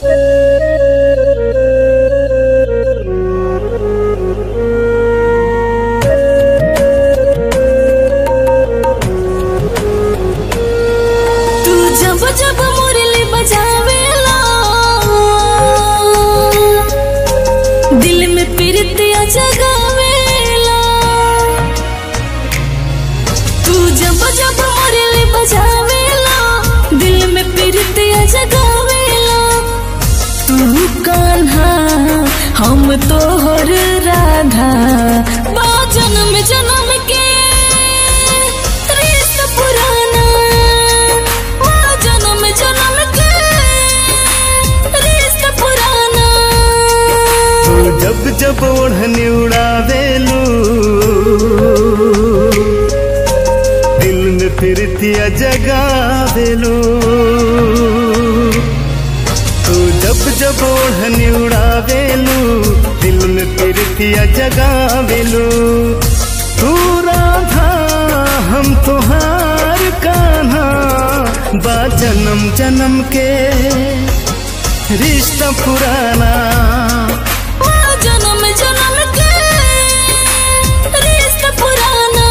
तू जब जब मुरली बजावेला दिल में प्रीतिया जगावेला तू जब जब मुरली बजावेला दिल में प्रीतिया जगावेला तू कान्हा हम तोहर राधा बा जन्म जन्म के रिश्ता पुराना बा जन्म जन्म के रिश्ता पुराना तू जब जब ओढ़नी उड़ावेलू दिल में फिरतिया जगावेलू तू जब जब ओढ़नी उड़ावेलू दिल में फिरतिया जगावेलू तू राधा हम तुहार कान्हा बा जन्म जन्म के रिश्ता पुराना बा जन्म जन्म के रिश्ता पुराना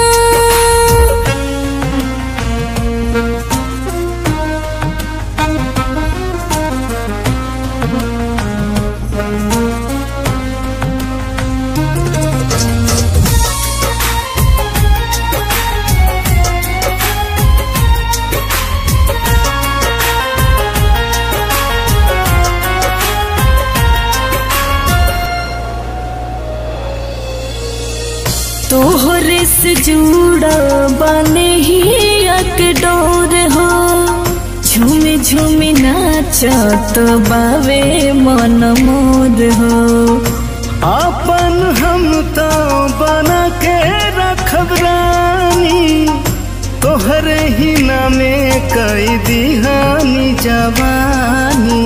तोहरे से जुड़ा बने ही एक डोर हो झूमे झूमे नाचत बावे मन मोर हो आपन हम तो बना के रखब रानी तोहरे ही नामे कई दिहानी जवानी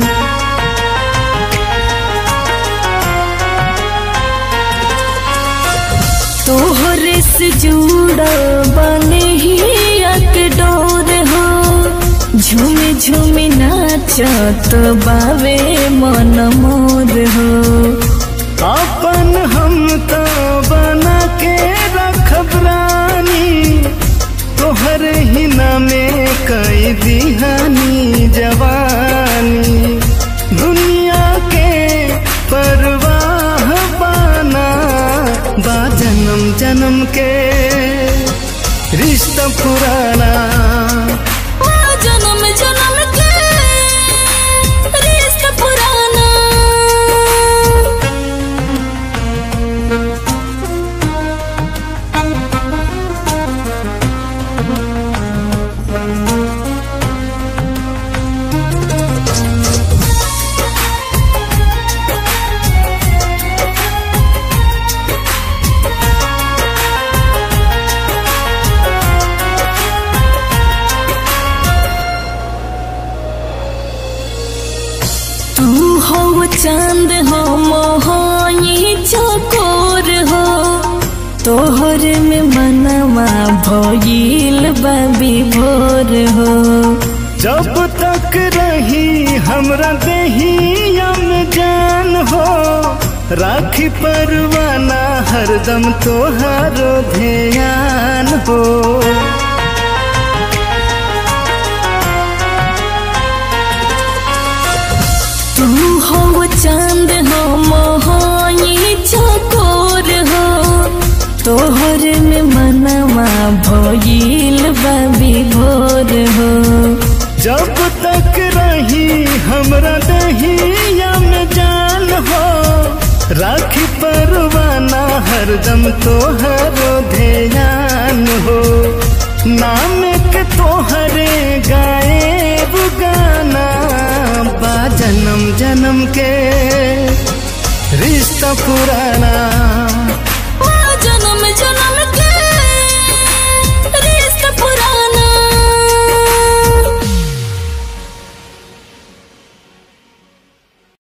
तोहरे से जुड़ा बने ही एक डोर हो झूमे झूमे नाचत बावे मन मोर हो आपन हम तो बना के रखब रानी तोहरे ही नामे कई दिहानी जवानी दुनिया के परवाह बाना बा जन्म जन्म के रिश्ता पुराना बा जन्म जन्म के रिश्ता पुराना तू हो चांद हो मोहाई चकोर हो तोहर में मनवा भइल बबी भोर हो जब तक रही हमरा देहिया में जान हो राखी परवाना हरदम तोहारो ध्यान हो तू हो चांद हो मोहाई चकोर हो तोहर में मनवा भइल बबी भोर हो जब तक रही हमरा दहिया में जान हो राखी परवाना हरदम तोहरो ध्यान हो नाम के तोहरे गाए गाना बा जन्म जन्म के रिश्ता पुराना